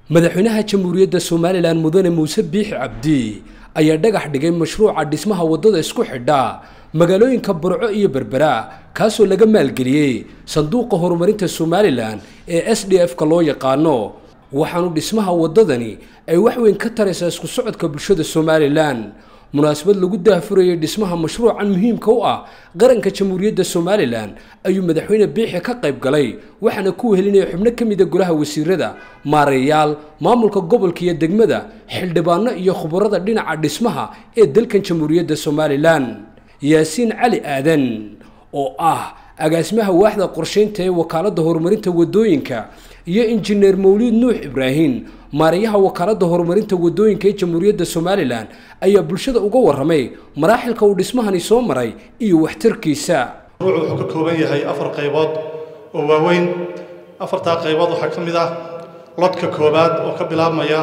madaxweynaha jamhuuriyadda somalilan mudane muuse biixi cabdi ayaa dhagax dhigay mashruuca dhismaha waddada isku xidha magaalooyinka burco iyo berbera kaasoo laga maalgeliyey sanduuqa horumarinta somalilan ee s d f-ka loo yaqaano waxaanu dhismaha waddadani ay wax weyn ka taraysaa isku socodka bulshada somalilan munaasabad lagu daahfurayay dhismaha mashruucan muhiimka u ah qaranka jamhuuriyadda somalilan ayuu madaxweyne biixi ka qayb galay waxaana ku wehelinaya xubno ka mida golaha wasiirada maareeyaal maamulka gobolka iyo degmada xildhibaano iyo khubarada dhinaca dhismaha ee dalkan jamhuuriyadda somalilan yaasiin cali aadan oo ah agaasimaha waaxda qorshaynta ee wakaaladda horumarinta waddooyinka iyo injineer mawliid nuux ibraahim maareeyaha wakaaladda horumarinta waddooyinka ee jamhuuriyadda somalilan ayaa bulshada uga warramay maraaxilka uu dhismahani soo maray iyo waxtarkiisa mashruucu wuxuu ka kooban yahay afar qaybood oo waaweyn afartaa qaybood waxaa ka mid ah lodka koowaad oo ka bilaabmaya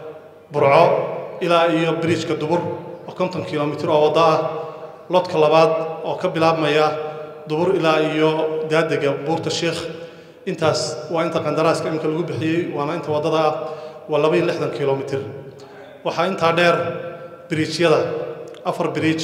burco ilaa iyo biriijka dubur oo konton kilomitir oo waddo ah lodka labaad oo ka bilaabmaya dubur ilaa iyo daadega buurta sheikh intaas waa inta qandaraaska imika lagu bixiyey waana inta waddada ah waa laba iyo lixdan kilomitir waxaa intaa dheer biriijyada afar biriij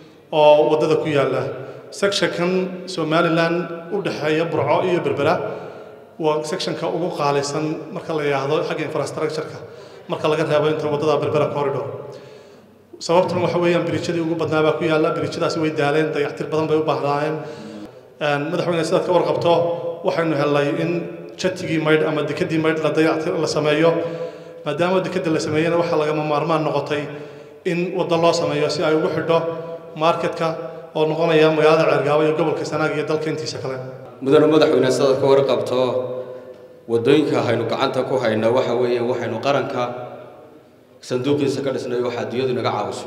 oo waddada ku yaalla sectionkan somalilan u dhexeeya burco iyo berbera waa sectionka ugu qaalisan marka la yidhaahdo xagga infrastructure-ka marka laga reebo inta waddada berbera corridor sababtuna waxa weeyaan biriijyadii ugu badnaa baa ku yaalla biriijyadaasi way daaleen dayactir badan bay u baahnaayeen madaxweyne sidaad ka warqabto waxaynu helnay in jatigii maydh ama dekedii maydh la dayactir la sameeyo maadaama dekeda la sameeyena waxaa lagama maarmaan noqotay in waddo loo sameeyo si ay ugu xidho marketka oo noqonaya magaalada ceergaabo iyo gobolka sanaag iyo dalka intiisa kale mudane madaxweyne sidaad ka warqabto waddooyinka haynu gacanta ku hayna waxa weeyaan waxaynu qaranka sanduuqiisa ka dhisnay waxa adduunyadu inaga caawiso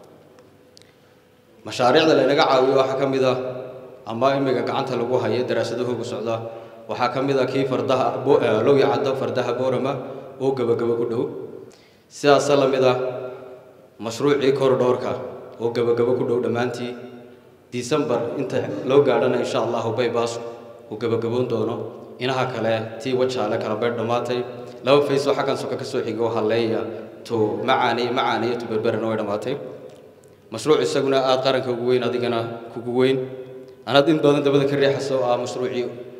mashaariicda laynaga caawiyo waxaa ka mid ah ama imiga gacanta lagu hayo daraasadahooga socda waxaa ka mid ah kii fardaha low yacaddo fardaha boorama oo gebagabo ku dhow sidaasa la mid ah mashruucii korodhoorka oo gebagabo ku dhow dhammaantii disembar inta loo gaadhana insha allahu baybaas uu gebagaboon doono inaha kale tii wajaale kala beer dhammaatay laba faysoo xaggan soka ka soo xigo halleeya to macaaniy macaaniyo to berberana way dhammaatay mashruuc isaguna aada qaranka ugu weyn adigana kugu weyn anaad in badan dabada ka riixaysa oo ah mashruucii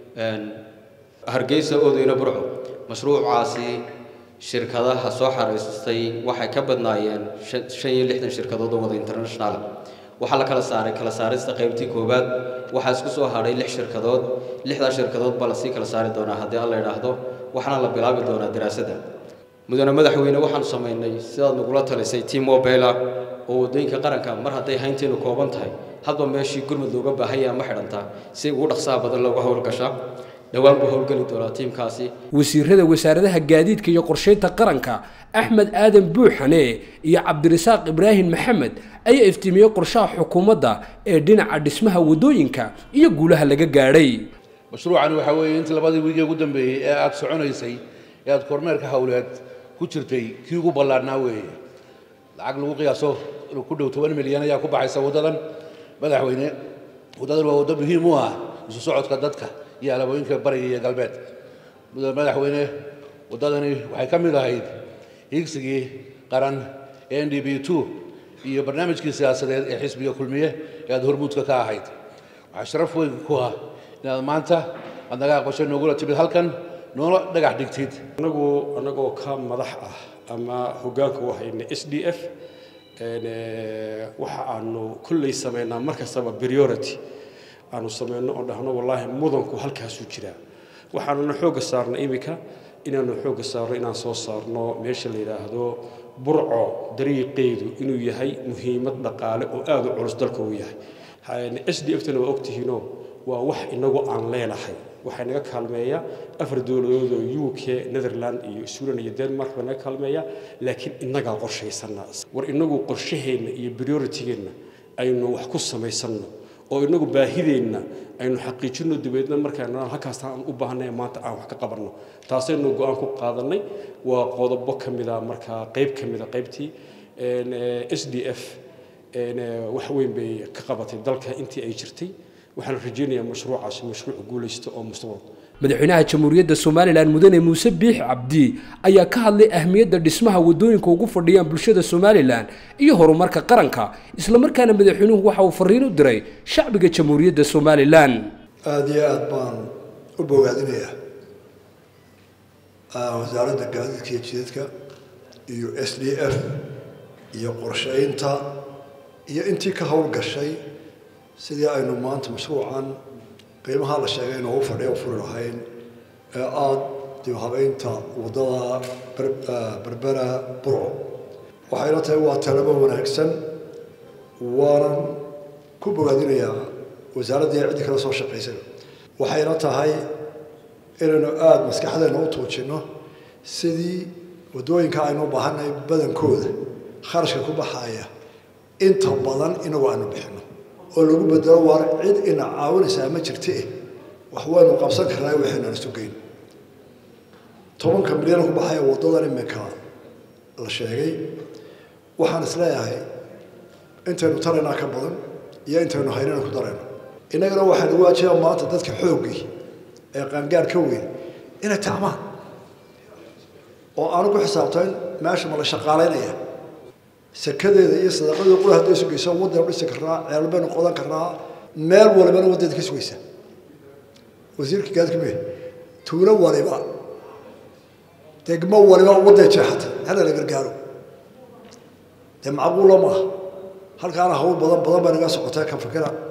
hargeysa oodeyna burco mashruucaasi shirkadaha soo xaraystay waxay ka badnaayeen shan iyo lixdan shirkadood oo wada international waxaa la kala saaray kala saarista qaybtii koowaad waxaa isku soo hadhay lix shirkadood lixdaa shirkadood baa lasii kala saari doonaa haddii alla idhaahdo waxaana la bilaabi doonaa daraasadda mudane madaxweyne waxaanu samaynay sidaad nagula talisay team mobila oo waddooyinka qaranka mar hadday haynteenu kooban tahay hadba meeshii gurmud looga baahanya ma xidhantaa si ugu dhaqsaha badan looga howlgasha dhowaan buu howlgeli doonaa tiimkaasi wasiirada wasaaradaha gaadiidka iyo qorshaynta qaranka axmed aadan buuxane iyo cabdirasaaq ibraahim maxamed ayaa iftiimiyey qorshaha xukuumadda ee dhinaca dhismaha waddooyinka iyo guulaha laga gaadhay mashruucani waxaa weeye intii labadii wiigii ugu dambeeyey ee aada soconaysay ee aada kormeerka howleed ku jirtay kii ugu ballaarnaa weeye lacag lagu qiyaaso ku dhow toban milyan ayaa ku baxaysa waddadan madaxweyne waddadan waa waddo muhiim u ah isu socodka dadka iyo alabooyinka bariga iyo galbeed madaxweyne waddadani waxay ka mid ahayd hiigsigii qaran ee n d b two iyo barnaamijkii siyaasadeed ee xisbiga kulmiye ee aada hormuudka ka ahayd waxaa sharaf weyn ku ah inaad maanta aad naga aqbashay noogula timid halkan noola dhagax dhigtid anagu anagoo ka madax ah ama hoggaanka u hayna s d f waxa aanu kolley samaynaa mar kastaba priority aanu samayno oo dhahno wallaahi mudanku halkaasuu jiraa waxaanuna xoogga saarna iminka inaanu xoogga saarno inaan soo saarno meesha la yidhaahdo burco dariiqeedu inuu yahay muhiimad dhaqaale oo aada u culus dalka uu yahay s d f-tana waa ogtihiinoo waa wax inagu aan leenahay waxaa naga kaalmeeya afar dowladood oo u k netherland iyo sweden iyo denmark baa naga kaalmeeya laakiin innagaa qorshaysana war inagu qorshaheenna iyo prioritigeenna aynu wax ku samaysanno oo inagu baahideenna aynu xaqiijino dabeedna markaan halkaas aan u baahnay maanta aan wax ka qabanno taasaynu go-aan ku qaadanay waa qodobo ka mida markaa qayb ka mida qaybtii s d f wax weyn bay ka qabatay dalka intii ay jirtay waxaan rajaynayaa mashruucaasi mashruuc guulaysta oo mustaqbal madaxweynaha jamhuuriyadda somalilan mudane muuse biix cabdi ayaa ka hadlay ahmiyadda dhismaha waddooyinka ugu fadhiyaan bulshada somalilan iyo horumarka qaranka islamarkaana madaxweynuhu waxa uu fariin u diray shacbiga jamhuuriyadda somalilan aada iyo aada baan u bogaadinayaa wasaaradda gaadiidka iyo jidadka iyo s d f iyo qorsheynta iyo intii ka howlgashay sidii aynu maanta mashruucan qiimaha la sheegay inoogu fadhiya u furi lahayn ee aada dib habeynta waddada berbera burco waxayna tahay waa talabo wanaagsan waanan ku bogaadinayaa wasaaraddii ciddi kala soo shaqaysay waxayna tahay inaynu aada maskaxdeena u tuujinno sidii waddooyinka aynu u baahannahay badankooda kharashka ku baxaya inta badan inagu aanu bixinno oo lagu bedelo waar cid ina caawinaysaa ma jirte wax waynu qabsan karnaa waxaynaan isu geyn tobanka milyan ku baxaya waddadan iminka la sheegay waxaan isleeyahay intaynu taraynaa ka badan iyo intaynu haynana ku darayno innagana waxaa nagu waajibaa maanta dadka xooggii ee qaangaar ka weyn inay tacmaan oo aanu ku xisaabtayn meesha ma la shaqaalaynaya sakadeeda iyo sadaqadeeda qura hadday sugayso waddanu dhisi karnaa ceel baynu qodan karnaa meel walibana waddeeda ka sugaysa wasiirka gaadka me tuulo waliba degmo waliba wadday jeexatay hala la gargaaro dee macquula maaha halkaana hawl badan badan baa naga socotay ka fikira